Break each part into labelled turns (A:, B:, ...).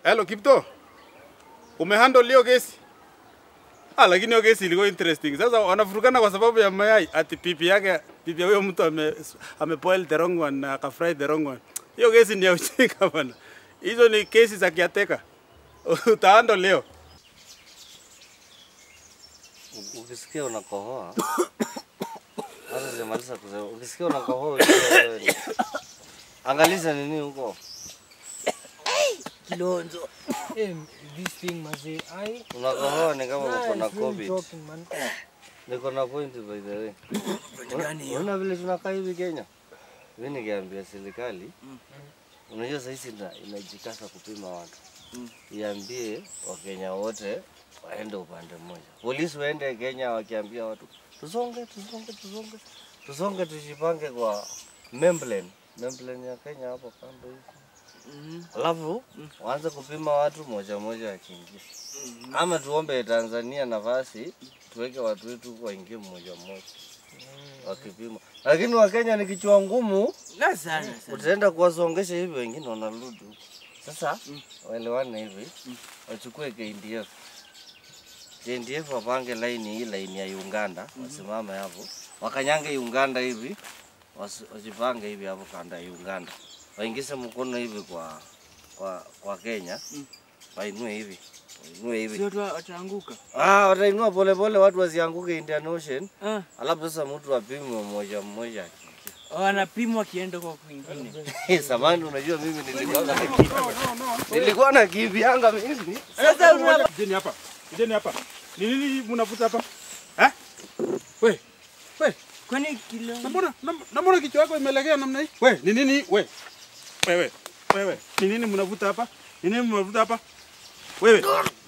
A: Hello Kipto. Umehandle hiyo kesi? Ah, lakini hiyo kesi ilikuwa interesting. Sasa wanafurukana kwa sababu ya mayai ati pipi yake pipi ya huyo mtu ame amepoil the wrong one na akafry the wrong one. Hiyo kesi ni ya ujinga bana. Hizo ni kesi za kiateka. Utahandle leo.
B: U- Ukisikia unakohoa hata sijamaliza kusema, ukisikia unakohoa ujue wewe ni- angaliza nini huko,
C: Kilonzo. Hey, this thing mazee. I
B: unakohoa ni kama uko na
C: I feel
B: covid.
C: joking, man.
B: Niko na point by the way. Una- Unaona vile tunakaa hivi Kenya, mimi ningeambia serikali, unajua sasa ina, inajikasa kupima watu, iambie Wakenya wote waende upande mmoja, polisi waende Kenya wakiambia watu tusonge, tusonge, tusonge, tusonge, tujipange kwa membrane membrane ya Kenya hapo kando hivi alafu waanze kupima watu moja moja wakiingia, ama tuombe Tanzania nafasi tuweke watu wetu waingie mmoja mmoja wakipima, lakini Wakenya ni kichwa ngumu,
C: Na sana sana.
B: utaenda kuwasongesha hivi, wengine wanarudi huku. Sasa waelewane hivi, wachukue KDF KDF wapange laini hii laini ya Uganda, wasimame hapo wakanyange Uganda hivi, wasi- wajipange hivi hapo kanda ya Uganda, waingize mkono hivi kwa kwa kwa Kenya, wainue hivi wainue hivi
C: Sio tu wataanguka.
B: Ah, watainua polepole, watu wasianguke Indian Ocean.
C: Ah,
B: Alafu sasa mtu apimwe mmoja mmoja.
C: wanapimwa kienda kwa kwingine.
B: Samani, unajua mimi nilikuwa na nilikuwa na kivianga mimi.
C: Sasa una
A: Kijeni hapa. Kijeni hapa. Ni nini mnavuta hapa? Eh? We. We.
C: kwani kilo
A: Na mbona na- na mbona kichwa yako imelegea namna hii? We, ni nini? We. Wewe. Wewe. Ni nini mnavuta hapa? Ni nini mnavuta hapa? Wewe.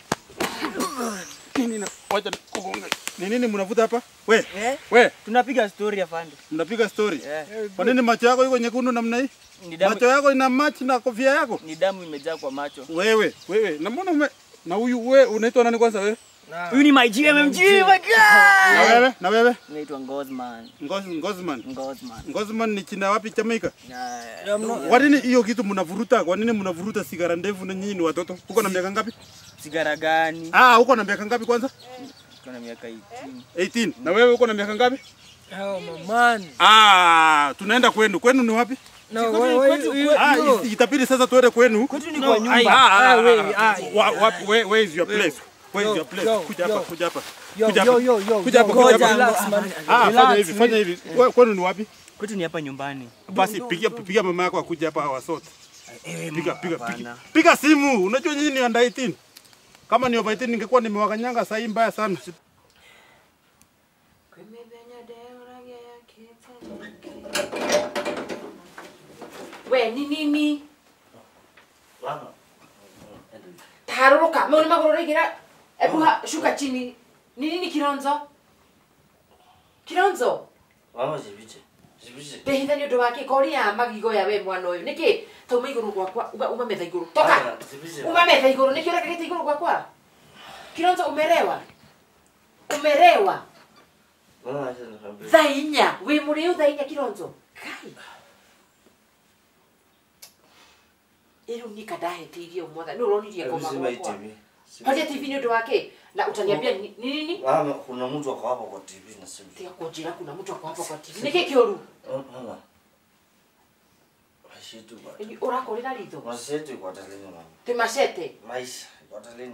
A: Nini na wacha nikugonge. Ni nini mnavuta hapa? We.
C: eh?
A: We,
C: Tunapiga story afande.
A: mnapiga story.
C: Eh.
A: Kwa nini macho yako iko nyekundu namna hii?
C: Ni damu
A: Macho yako ina match na kofia yako?
C: ni damu imejaa kwa macho.
A: Wewe, wewe. Na mbona ume na huyu wewe unaitwa nani kwanza wewe?
C: Huyu ni my GMMG my
A: Na
C: God.
A: wewe? Na wewe?
C: Naitwa Ngozman.
A: Ngoz, Ngozman.
C: Ngozman.
A: Ngozman ni china wapi Jamaica?
C: Na
A: Kwa nini hiyo kitu mnavuruta? Kwa nini mnavuruta sigara ndefu na nyinyi ni watoto? Uko na miaka ngapi?
C: sigara gani?
A: Ah, uko na miaka ngapi kwanza?
C: Kuna miaka 18.
A: 18. Na wewe uko na miaka ngapi?
D: Oh, man.
A: Ah, tunaenda kwenu. Kwenu ni wapi?
D: No, wait, wait, you,
A: Ah, it- itabidi sasa tuende kwenu.
C: Kwetu ni
D: No,
C: kwa
D: I-
C: nyumba.
A: Ah, ah,
D: Ah,
A: ah,
D: wait,
A: ah,
D: ah,
A: wa- wa- where- where is your place? Where is
D: Yo,
A: your place?
D: yo,
A: Kuja hapa,
D: yo.
A: kuja hapa.
D: yo,
A: Kuja
D: yo,
A: hapa.
D: yo, yo,
A: Kuja hapa,
D: yo,
A: kuja
D: go,
A: hapa.
D: relax, man.
A: Ah, fanya
D: Relax,
A: hivi, fanya hivi. We- Kwenu ni wapi?
C: Kwetu ni hapa nyumbani.
A: Basi pigia pigia mama yako akuje hapa awasote.
C: Eh,
A: Piga piga
C: hapana.
A: piga. Piga simu. Unajua nyinyi ni under 18. Kama ni over 18 ningekuwa nimewakanyanga saa hii mbaya sana.
E: we ni nini taharuruka mau nä magå rå raigira ebuha shuka chini ni nini kironzo kironzo
B: Mama jibiche. Jibiche.
E: ndehitha nä å ndå wa kä koria magigo ya we mwana å yå nä kä tauma igå rå gwakwa uga uma metha igå rå toka
B: Haya, jibiche.
E: uma metha igå rå nä kä å rekagä te igå rå gwakwa kironzo umerewa umerewa
B: Mama acha nikwambie.
E: thaa inya wä må rä u thaa inya kironzo kai ä rä u nika ndahete irie motha nä å ronirie
B: Hebu
E: ngoma
B: zima hii
E: gwakwa
B: TV.
E: horia tv nä å ndå wa kä na utaniambia ni ni nini
B: Mama, kuna mtu ako hapo kwa TV na simu.
E: tiga kunjira kuna mtu ako hapa kwa tv nä kä kä å ru
B: Oh, Mama. Maisha yetu kwa
E: å rakorä ra ritho
B: maisha yetu iko hatarini mama.
E: tä macete
B: Maisha iko hatarini.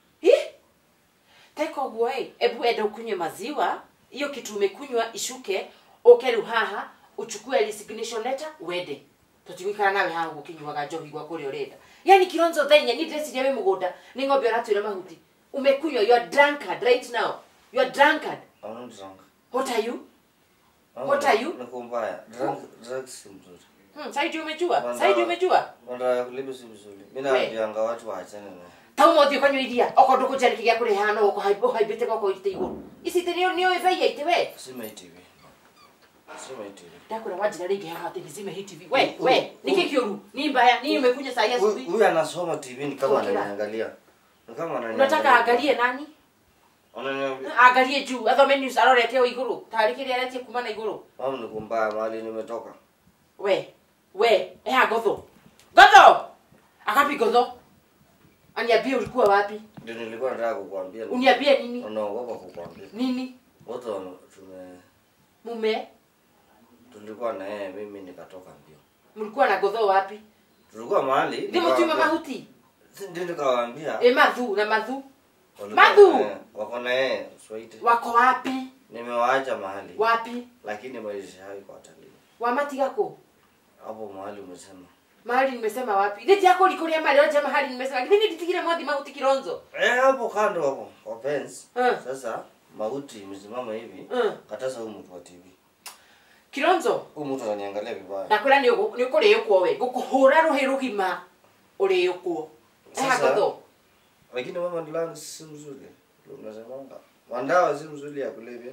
E: teka å guo ä ebu enda å kunywe maziwa hiyo kitu umekunywa ishuke uke rä u haha uchukue resignation letter wende tutigũikara nawe haha gå kä nyuaga njohi gwa kå rä a å renda yani kilonzo thenya ni ndĩreciria wĩ må gå nda nĩ ng'ombe å ratwä mahuti umekunywa you are drunkard right now you are drunkard
B: I'm not drunk.
E: what are you
B: Mama,
E: What are you?
B: Niko mbaya. Drunk, drugs si mzuri.
E: hmm, saidi umejua
B: Banda-
E: saidi umejua
B: Madawa ya kulevya si mzuri. Mimi
E: We.
B: naambianga watu waachane na.
E: tauma ũthiĩ ũkanyua iria okorwo ndũkũnjarĩki gĩa kũrĩ hana ũhaimbĩte goko ite igũrũ ici ite nĩ nĩ thaia ite we
B: Sima hii TV. Sima hii TV.
E: ndakwĩra wanjĩra rĩngĩ haha atĩ nizime hii tv we we nĩkĩ kĩũru ni mbaya ni umekunya saa hii
B: Huyu
E: asubuhi
B: huyu anasoma TV ni kama
E: Kila.
B: ananiangalia. Ni kama ananiangalia.
E: unataka angalie nani
B: Ananiambia,
E: angalie juu athome news arorete o igũrũ tarĩ kĩrĩa aretie kuma na igũrũ
B: mama niko mbaya mahali nimetoka.
E: we we eha ngotho ngotho akapi ngotho aniambie ulikuwa wapi
B: Ndio nilikuwa nataka kukuambia.
E: uniambie nini
B: Unaogopa kukuambia.
E: nini
B: Wote wame- tume
E: mume
B: tulikuwa na yeye mimi nikatoka mbio.
E: mlikuwa na godho wapi
B: Tulikuwa mahali.
E: ndi mutume
B: nikawaambia-
E: mahuti
B: Si ndio nikawaambia.
E: e madhu na madhu
B: walikuwa
E: Madhu!
B: na yeye, Wako na yeye Swaiti.
E: wako wapi
B: Nimewaacha mahali.
E: wapi
B: Lakini maisha hayo kwa watalii.
E: wamatigako
B: Hapo mahali umesema.
E: mahali nimesema wapi rĩti yako likuria mali wacha mahali nimesema lakini nditigire mwathi mauti kironzo
B: Eh, hapo kando hapo. Kwa fence.
E: Eh.
B: Sasa mauti imesimama hivi.
E: Eh.
B: Kataza huyu mtu wa TV.
E: kironzo
B: Huyu mtu ananiangalia vibaya.
E: ndakwĩra nĩ ũgũ- nĩ ũkũrĩũkwo we ngũkũhũra rũhĩ rũgima ũrĩũkwo
B: Sasa-
E: ehagotho
B: Lakini mama ndilangu si mzuri. Ndio unasemanga. Mandawa si mzuri ya kulevya.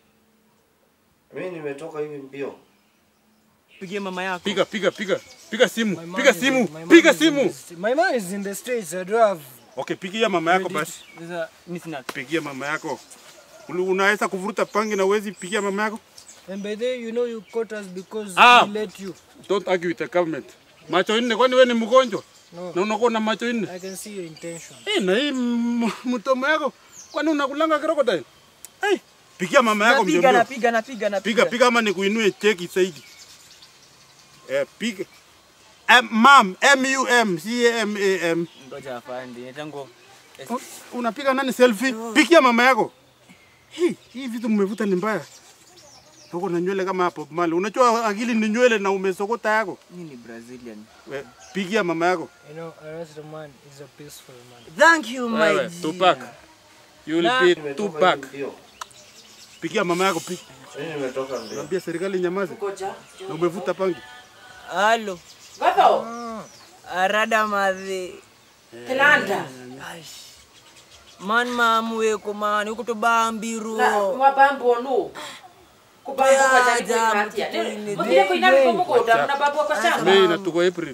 B: Mimi nimetoka hivi mbio.
C: Pigie mama yako.
A: Piga piga piga. Piga
D: My
A: simu.
D: man
A: Piga
D: is-
A: simu.
D: my man
A: Piga
D: is in
A: simu.
D: the st- My man is in the streets. I don't have.
A: Okay, pigia mama yako basi.
C: Sasa mimi sina.
A: Pigia mama yako. Ulu- Unaweza kuvuruta pangi na uwezi pigia mama yako?
D: And by the way, you know you caught us because
A: Ah.
D: we let you.
A: Don't argue with the government. Macho nne kwani wewe ni mgonjwa?
D: No.
A: Na unakuwa na macho nne?
D: I can see your intention.
A: Eh, na hii m- mtomo yako kwani unakulanga crocodile? Eh, pigia mama yako
C: Napiga
A: mjomba.
C: napiga napiga napiga.
A: Piga piga ama nikuinue cheki zaidi. Eh, piga. M mam M U M C A M A M.
C: Ngoja afande. Netango.
A: Un- Unapiga nani selfie? Pigia mama yako. Hii hii vitu mmevuta ni mbaya. Uko na nywele kama hapo mali. Unajua akili ni nywele na umesokota yako.
C: Mimi ni Brazilian.
A: We, pigia mama yako.
D: You know, arrest the man is a peaceful man.
C: Thank you my
A: Wewe,
C: dear.
A: Tupac. You will
C: Na-
A: be
B: Nimetoka
A: Tupac.
B: hivi mbio.
A: Pigia mama yako piga.
B: Mimi nimetoka mbio.
A: Naambia serikali nyamaze.
E: ngoja
A: Na umevuta pangi.
C: Halo.
E: gotho
C: Arada madhi.
E: tilanda
C: Man mamweko man ukutobambiru.
E: na mwabambo no kubambo kwa jani
C: Ajabu,
E: kwa katia
C: tutuine.
E: muthire kuina miko mugunda muna bambo kwa shamba
A: Mei na tuko April.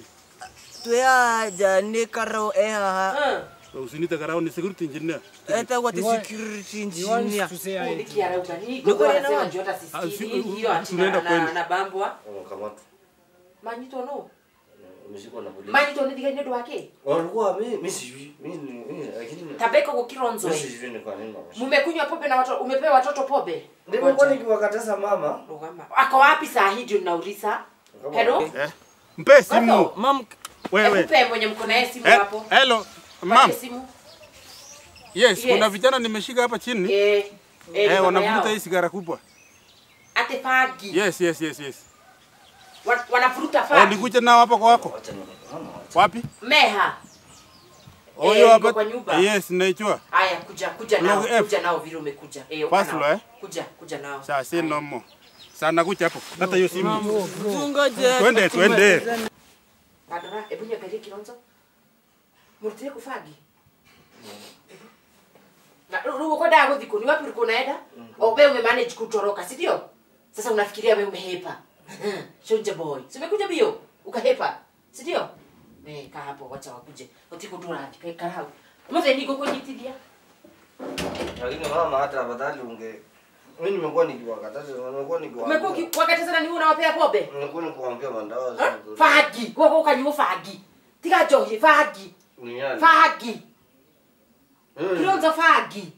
C: Tweaja nikaro ehaha.
E: Eh,
A: Usinite karao ni security engineer.
C: Eta what
D: You want-
C: security
D: He wants
C: engineer.
D: to say
E: huyu
D: I
E: ni kiarauga ni gogo
C: Niko
E: anasema
C: na-
E: njoo hata
A: Ah, si-
E: sisikii hiyo ati
A: tunaenda
E: na- na
A: kwenu.
E: na bambwa
B: Wamekamatwa.
E: manyito no
B: Umeshikwa na polisi.
E: manyito ni diga ndio wake
B: Walikuwa mimi mimi sijui. Mimi mimi lakini
E: tabeko kwa kironzo
B: mimi
E: eh.
B: sijui ni kwa nini wameshikwa.
E: mumekunywa pombe na watoto umepewa watoto pombe
B: Nimekuwa nikiwakataza mama.
E: Rugama. ako wapi saa hii ndio nauliza hello
A: Eh? Mpe simu.
E: Gotho,
C: Mam
A: Wewe.
E: ekupe mwenye mko naye simu
A: Eh,
E: hapo
A: hello. Mam.
E: Pate simu
A: Yes,
E: Yes.
A: kuna vijana nimeshika hapa chini.
E: eh eh,
A: Eh,
E: baba
A: wanavuta
E: yao.
A: hii sigara kubwa.
E: ate fagi
A: Yes, yes, yes, yes.
E: Wa- wanavuruta
A: Oh,
E: fagi
A: nikuja nao hapa kwa wako.
B: Acha nione. Mama. acha.
A: Wapi?
E: meha
A: Oh,
E: Eh,
A: hiyo
E: niko
A: hapa.
E: kwa nyumba.
A: Yes, naijua.
E: haya kuja kuja
A: Log
E: nao
A: F.
E: kuja nao vile umekuja eh
A: First
E: nao.
A: floor, eh?
E: kuja kuja nao
A: Sasa si nomo. Sana kuja hapo. Hata hiyo simu.
C: tungoje.
A: Twende, twende.
E: Adora, ebu niangalie kilonzo. Murutire kufagi. Na rũu ũkwendaga gũthiĩ kũ? Ni wapi ulikuwa unaenda? O wewe umemanage kutoroka, si ndio? Sasa unafikiria wewe umehepa. Shonja boy. Si umekuja bio? Ukahepa. Si ndio? Eh, kaa hapo wacha wakuje. Utikudura kai karau. Mothe niko kunyitithia.
B: Lakini mama hata afadhali unge mimi nimekuwa nikiwakataza, nimekuwa
E: Umekuwa
B: nikiwaambia.
E: ukikatazana ni wewe unawapea pombe?
B: Nimekuwa nikiwaambia mandawa
E: Ha?
B: si nzuri.
E: Fagi. Wewe ukanywa fagi. Tiga njohi fagi.
B: Ni yani.
E: Fagi.
B: Mimi-
E: Kilonzo fagi.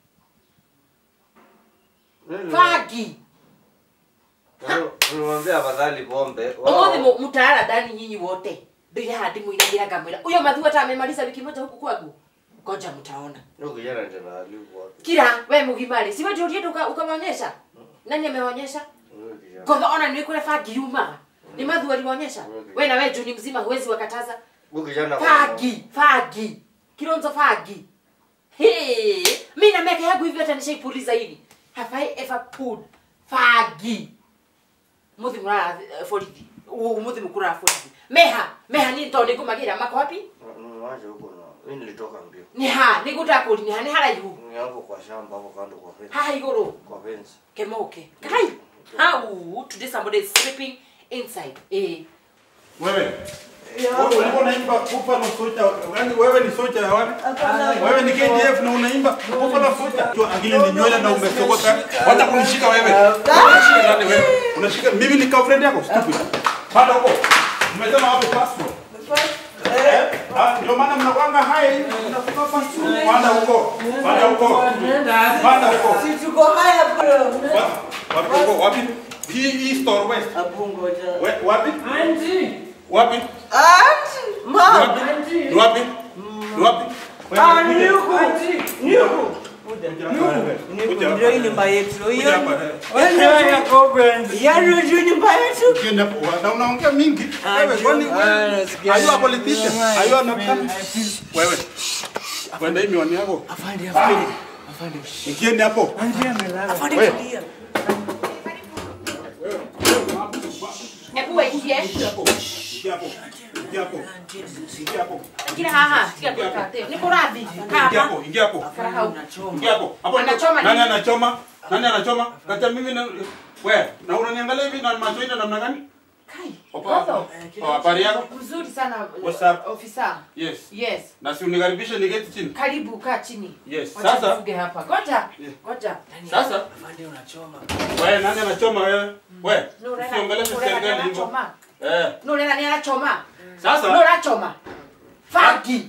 B: mimi-
E: Fagi.
B: mimi- Nilimwambia afadhali pombe.
E: Umuthi
B: Wao-
E: mu- mtaara ndani nyinyi wote ndio haha ndimwiragira ngamwira uyo mathu hata amemaliza wiki moja huku kwangu ngoja mtaona
B: Huyo kijana tena alikuwa wapi?
E: kila we mugimari si wewe ndio ulienda uka- ukamwonyesha nani ameonyesha
B: Huyo kijana.
E: kodha ona ni kule fagi yuma ni mathu aliwaonyesha we na wewe juni mzima huwezi wakataza
B: Huyo kijana
E: fagi fagi kilonzo fagi hey mimi na miaka yangu hivi hata nishaipuliza hivi have i ever pulled fagi muthi murara eh, borithi U- muthi mukura borithi meha meha ni to ni kumagira mako wapi
B: Mwache huko na. Mimi nilitoka mbio.
E: ni ha ni gutakuri ni ha ni haraihu
B: Ni hapo kwa shamba hapo kando kwa fence.
E: haha iguru
B: Kwa fence.
E: kemoke kai how today somebody is sleeping inside eh
A: Wewe. Wewe ulikuwa unaimba Buffalo Soldier. Yaani wewe ni soldier ya wapi? Wewe ni KDF na unaimba Buffalo Soldier. Tu akili ni nywele na umesokota. Wacha kunishika wewe. Unashika nani wewe? Unashika mimi ni girlfriend yako stupid. Panda huko. Umesema wapi passport? Eh? Ah, ndio maana mnakwanga hai Panda huko. Panda huko. Panda huko.
C: Si tuko haya bro.
A: Wapi? Wapi huko? Wapi? Hii hii store west.
C: Hapo ngoja.
A: We- Wapi?
D: Auntie!
A: Wapi?
C: Auntie,
A: Ni
C: mom.
A: wapi? Ni wapi? Ni wapi?
C: Ah, ni huku.
D: Auntie!
C: Ni huku.
A: Kuja hapa.
C: Ndio hii nyumba yetu.
A: Kuja
C: Hiyo
A: hapa.
D: Wewe ya Cobra.
C: yaani ndio nyumba yetu.
A: Ukienda hapo, na unaongea mingi. Wewe kwani wewe? Are you a politician? Are you an upcoming? Wewe. Kwenda hii miwani yako.
C: Afande, afande.
A: Nikiende hapo.
D: Auntie amelala.
C: Afande
A: Wewe.
C: tulia.
E: Hebu waikie.
A: Ingia hapo. Ingia hapo. Ingia hapo. Ingia hapo.
E: Ingia haha. Sikia kwa teo. Niko radhi.
A: Ingia
E: Hapa.
A: hapo. Ingia hapo.
E: Farahau.
A: Ingia hapo. Hapo
E: Anachoma
A: nani
E: nini?
A: anachoma? Nani anachoma? Kata mimi na wewe, na unaniangalia hivi na macho ina namna gani?
E: Kai.
A: Opa.
E: Gozo.
A: Oh, habari yako?
E: Mzuri sana.
A: What's up?
E: Ofisa.
A: Yes.
E: Yes.
A: Na si unikaribishe niketi chini.
E: Karibu kaa chini.
A: Yes.
E: Wacha
A: Sasa
E: tufuge hapa. Goja. Goja.
A: sasa
C: Afande unachoma.
A: wewe nani anachoma wewe? Wewe.
E: Nurena.
A: Usiongeleshe
E: Nurena
A: serikali hivyo.
E: anachoma.
A: Eh.
E: Nurena ni anachoma.
A: Sasa
E: Nurena choma. Faki.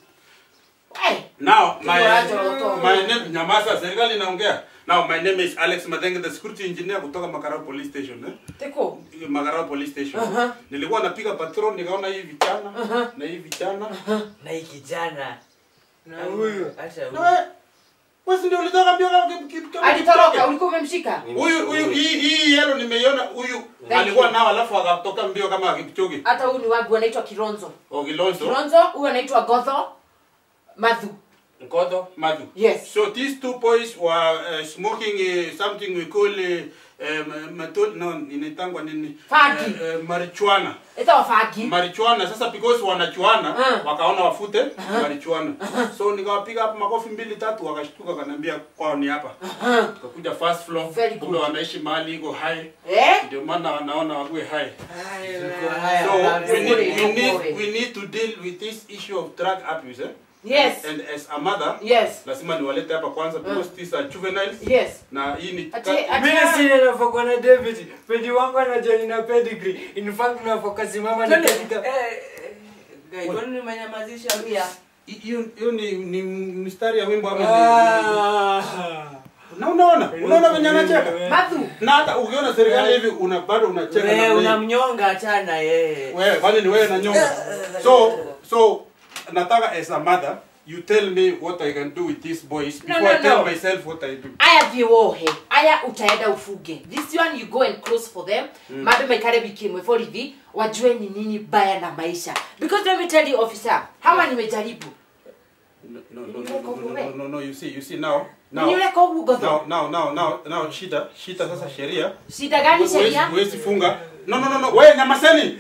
E: Eh.
A: now my
E: Kiwacho roto.
A: my name nyamaza serikali inaongea. Now my name is Alex Madenge the security engineer kutoka Makarao police station eh.
E: Teko.
A: Makarao police station.
E: Uh-huh.
A: Nilikuwa napiga patrol nikaona hii vijana na hii vijana.
C: Na hii kijana.
D: Na huyu.
C: Acha
A: Na
C: huyu.
A: wewe wewe si ndio ulitoka mbio kama kitu kitu kama
E: Alitoroka. Ulikuwa umemshika.
A: Huyu huyu hii hii yellow nimeiona huyu
E: Thank
A: alikuwa
E: you.
A: nao alafu akatoka mbio kama Kipchoge.
E: Hata huyu ni wangu anaitwa Kironzo.
A: Ogilonzo.
E: Kironzo huyu anaitwa Godho Madhu.
A: Nkoto Madu.
E: Yes.
A: So these two boys were uh, smoking uh, something we call uh, um, mato- no inaitangwa nini?
E: Fagi.
A: Uh, uh, marijuana.
E: Ita wafagi.
A: Marijuana sasa because wanachuana
E: Ah.
A: wakaona wafute marijuana. So nikawapiga hapo makofi mbili tatu wakashtuka kananiambia kwao ni hapa. Tukakuja first floor.
E: Very
A: Kumbe
E: good.
A: wanaishi mahali iko high.
E: Eh?
A: Ndio maana wanaona wakuwe high.
C: Tuko haya.
A: So
C: bado.
A: we need, we
E: Don't
A: need,
E: worry.
A: we need to deal with this issue of drug abuse. Eh?
E: Yes.
A: And as a mother,
E: Yes.
A: lazima niwalete hapa kwanza because these are juveniles.
E: Yes.
A: Na hii ni
E: Ati ati
D: Mimi si ninafokwa na David. Pedi wangu anajua nina pedigree. In fact nafoka simama na
C: Twende.
D: katika
C: Eh, eh, guys, kwani nimenyamazisha pia?
A: hiyo hiyo ni ni mistari ya wimbo ama ni-
D: Ah.
A: na unaona unaona venye anacheka
E: Madhu.
A: na hata ukiona serikali hivi una bado unacheka
C: Wewe
A: na wewe
C: unamnyonga achana yeye.
A: wewe kwani ni wewe na nyonga so so nataka as a mother you tell me what I can do with these boys
E: No,
A: before
E: no,
A: I tell
E: no.
A: myself what I do
E: aya viwohe aya utaenda ufuge this one you go and close for them mm. mado mekare bikimwe borithi wajue ni nini baya na maisha because let me tell you officer hawa nimejaribu
A: no no no no no, no, no, no you see you see now now
E: niuleka ugu
A: now
E: godho
A: now now now now shida shida sasa sheria
E: shida gani
A: Huwezi-
E: sheria
A: huwezi funga no no no no wewe nyamaseni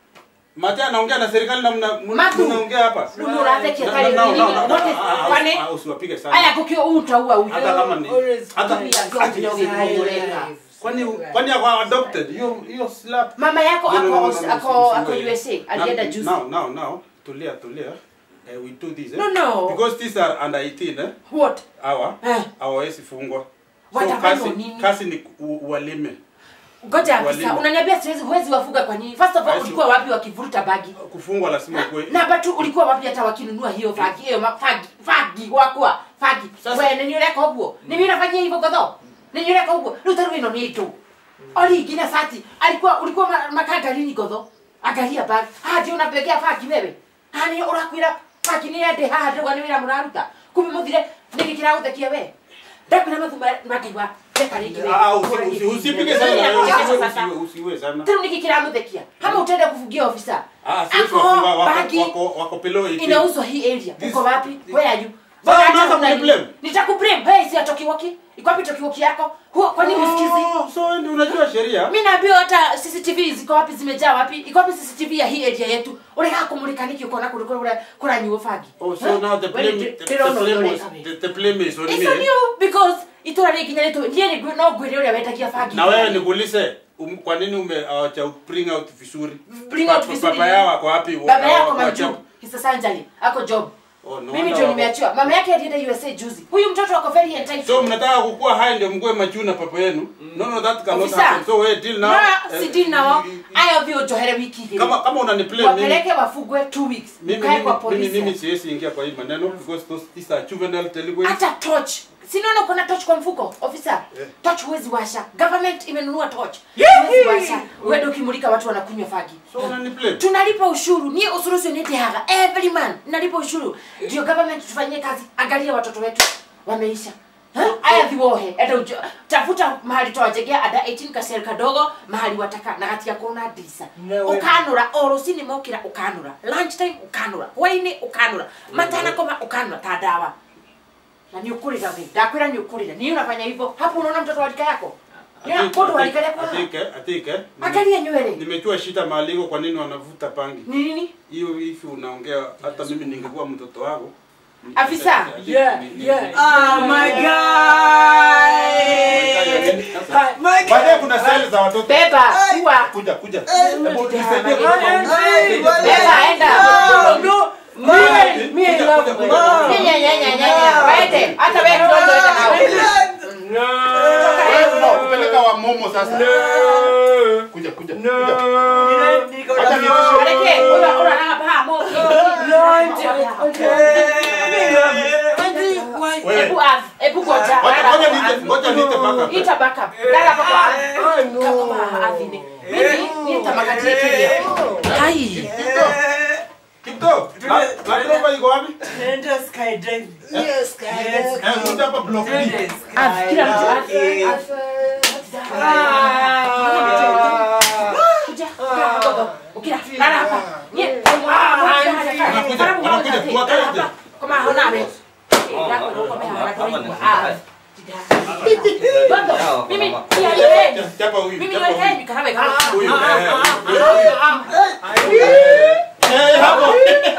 A: Mate anaongea na serikali na mna mna-
E: Matu.
A: mnaongea hapa
E: unurathekia
A: Na-
E: kale
A: na-
E: nini
A: na- na-
E: what is
A: ah, ah,
E: kwani
A: ah, usiwapige sana
E: aya kukio utaua huyu
A: hata kama ni
D: Always
A: hata
E: Pia sio kidogo kuoleka.
A: kwani kwani ako adopted hiyo hiyo slap
E: mama yako
A: No, no, no,
E: ako
A: no, no,
E: ako
A: usi-
E: ako
A: usiwe.
E: USA alienda
A: Now-
E: juzi
A: now now now tulia tulia eh, we do this eh?
E: No, no.
A: because these are under 18 eh
E: what
A: hawa
E: Eh.
A: hawawezi fungwa so
E: Watafanywa
A: kazi
E: nini?
A: kazi ni u- uwalime
E: ngoja afisa
A: Walimu.
E: unaniambia siwezi huwezi wafuga kwa nini first of all
A: Hawezi-
E: ulikuwa wapi wakivuruta bagi
A: kufungwa lazima kuwe
E: na batu ulikuwa wapi hata wakinunua hiyo fagi hiyo ma- fagi fagi wakwa fagi
A: Sasa-
E: we ninyureka uguo nimi nafanyia hivyo godho ninyureka uguo riu taru ino ni itu oli ngina sati alikuwa ulikuwa ma- makanga lini godho angalia bag ah ndio unapekea fagi wewe ah ni urakwira fagi ni ende haha ndio ni wira muraruta kumbe muthire nikikira uthekia we ndakwira mathu makaiwa reka rĩngĩ we.
A: Ah, usi- usi- usipige sana
E: Nini
A: wewe,
E: yako
A: usiwe-
E: sasa?
A: usiwe- usiwe sana
E: tena nikikira muthekia kama utaenda kufugia ofisa
A: Ah, siwezi
E: Ako
A: wafunga, wako-
E: bagi
A: wako- wako below 18.
E: inauzwa hii area
A: This-
E: uko wapi where are you
A: Sasa
E: Mbona
A: unaanza
E: hata
A: kuniblame?
E: unani- nitakublame hey si atokiwoki iko wapi tokiwoki yako huo kwa nini usikizi
A: Oh, so wewe ndio unajua sheria
E: mimi naambiwa hata CCTV ziko wapi zimejaa wapi iko wapi CCTV ya hii area yetu ureka kumulika niki uko na kule kule kula nyuo fagi
A: Oh, so now the blame, the, the blame was, the, the blame is on
E: It's
A: me.
E: on you because itura rigi na letu ndiye ni no gwire uria wetagia fagi
A: Na wewe nikuulize, um, kwa nini ume hawaja bring out vizuri?
E: Bring
A: Pa-
E: out
A: pa-
E: vizuri.
A: Baba yao ako wapi?
E: baba yako
A: Hawaja-
E: majob kisa sanjali ako job
A: Oh, no
E: mimi
A: wonder
E: ndio
A: wako-
E: nimeachiwa mama yake alienda usa juzi huyu mtoto ako very entitled
A: So mnataka kukua hai ndio mkue machuna papa yenu. No no that cannot
E: Officer.
A: happen. So we deal now.
E: no
A: Eh,
E: si deal nao
A: i- i-
E: aya vyo johere wiki hii
A: Kama kama unaniplay mimi
E: wapeleke wafugwe two weeks
A: mimi
E: mkae kwa
A: mimi mimi, mimi
E: polisi
A: siwezi ingia kwa hii maneno because those these are juvenile delinquents.
E: hata torch sinaona uko na torch kwa mfuko officer torch huwezi washa government imenunua torch huwezi washa uende ukimulika watu wanakunywa fagi
A: So unaniplay.
E: tunalipa ushuru nie ushuru sio nete haga every man nalipa ushuru ndio government tufanyie kazi angalia watoto wetu wameisha Ha? aya thiwohe enda ujo- tafuta mahali twawajegea ada 18 kaseri kadogo mahali wataka na gati yako na ndisa
D: No way.
E: ukanura o rucini mokira ukanura lunch time ukanura hwaini ukanura matana koma ukanura ta dawa na ni ukurira we ndakwira ni ukurira ni unafanya hivyo hapo unaona mtoto wa rika yako
A: I
E: Niona
A: think-
E: mtoto wa
A: I
E: rika
A: think-
E: yako
A: I think, eh, I think, eh, nime-
E: angalia nywele
A: nimejua shida maliko kwa nini wanavuta pangi
E: ni nini
A: hiyo hivi unaongea hata mimi ningekuwa mtoto wako
E: Afisa.
A: I think
D: Yeah,
A: ni- ni-
D: yeah.
A: ni-
C: Ah, my guy.
A: Sasa,
C: My guy.
A: baadaye kuna seli za watoto
E: beba kuwa
A: kuja kuja hebu nisaidie
E: Ay,
A: kwa-
C: Ay,
E: beba enda
C: No, no.
D: Me, me, I
A: Kuja,
D: love
A: kuja,
D: my
A: kuja.
D: mom.
E: Nyanya, nyanya, nyanya. Waende. hata wewe kidogo enda nao
D: No.
A: Wewe tunakupeleka wa momo sasa
D: No.
A: kuja kuja
D: No.
A: kuja
C: Niko
A: Acha
C: na-
A: nioshe.
E: Peleke, ula ula na pa moki.
D: No, auntie.
C: Auntie, why?
A: Wewe.
E: Ebu av, ebu goja.
A: Ngoja
E: Lala
A: ngoja
E: kwa
A: niite
E: avi.
A: ngoja niite baka
E: Ita backup. Lala kwa kwa avi.
D: Ah, no.
E: Kama avi ni. Mimi nitamakatia kilia. Hai.
A: Kipto na dropa iko wapi
C: Nenda skydiving. Yes,
A: eh kuja hapa block B
E: Avi, kila mtu avi.
C: Eh.
E: Avi. Kuja. Gogo. Ukira. Lala hapa. Nye.
A: Wanakuja, wanakuja, tuwakae nje.
E: Kama hona ame. Yako ndio kama hana kwa. Ah. Gogo. Mimi pia yeye.
A: chapa huyu
E: Mimi
A: chapa
E: ndio yeye
A: huyu
E: nikarawe kama.
A: huyu eh hapo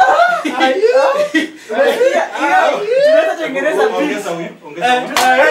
C: Tunaweza tengeneza beat.
A: ongeza huyu ongeza huyu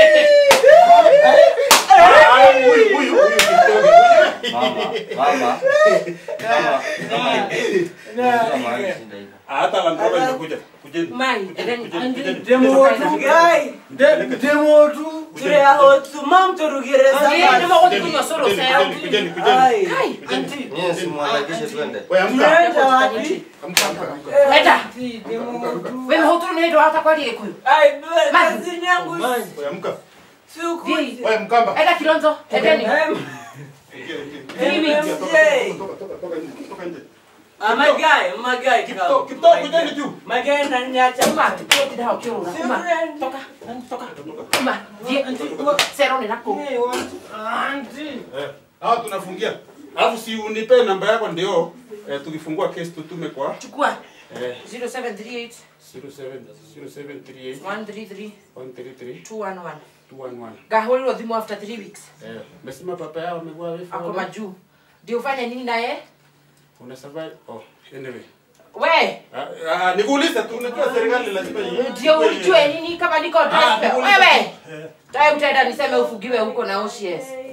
A: Ah, huyu huyu huyu kidogo
B: Mama, mama, mama, mama. Unajua mahali shinda hivyo.
A: Ah, hata landroba imekuja kujeni
E: Mai, and then
A: kujeni
C: Demo tu, guy.
D: De- demo tu.
C: Tule ya hotu, mam turugire
E: Yeye
C: sama.
E: ndio mwa kunywa soro
A: kujeni
E: sero.
A: kujeni kujeni
C: Ai.
E: Kai.
D: Auntie.
B: Nyie si mwanakishe twende.
A: wewe amka
C: Tunaenda wapi?
A: amka amka
E: Wenda.
D: Auntie, demo tu.
E: Wewe huturu ni ndo hata kwa ile kuyu.
C: Ai, bebe, kazi yangu
D: Man.
A: wewe amka
C: sikuji.
A: wewe mkamba
E: Enda kilonzo. Endeni.
C: Em,
A: Ingia, ingia.
E: Mimi.
C: em,
A: Toka,
C: Jay.
A: toka, toka, toka nje, toka nje.
C: Ah, my guy, my guy,
A: Kipto,
C: come.
A: Kipto,
C: My
A: kujeni
C: guy.
A: juu.
C: My guy ananiacha.
E: Uma, tuti dao kiona. Uma. Toka. Toka. Uma. Die. Sero ni nako.
D: Hey, what? Auntie.
A: Eh, hawa tunafungia alafu si unipe namba yako ndio eh, tukifungua kesi tutume kwa
E: Chukua.
A: eh,
E: 0738
A: 07 0738
E: 133
A: 133
E: 211.
A: 211
E: Gaholirwo thimu after 3 weeks.
A: eh mesema papa yao amekuwa wefu
E: Ako majuu. Ndio ufanye nini naye?
A: una survive oh anyway
E: We,
A: ah, ah, nikuulize tu unajua serikali lazima i-
E: ndio ujue nini kama niko
A: Ah,
E: desperate.
A: nikuulize
E: Wewe.
A: tu. Eh,
E: Tae utaenda niseme ufugiwe huko na OCS.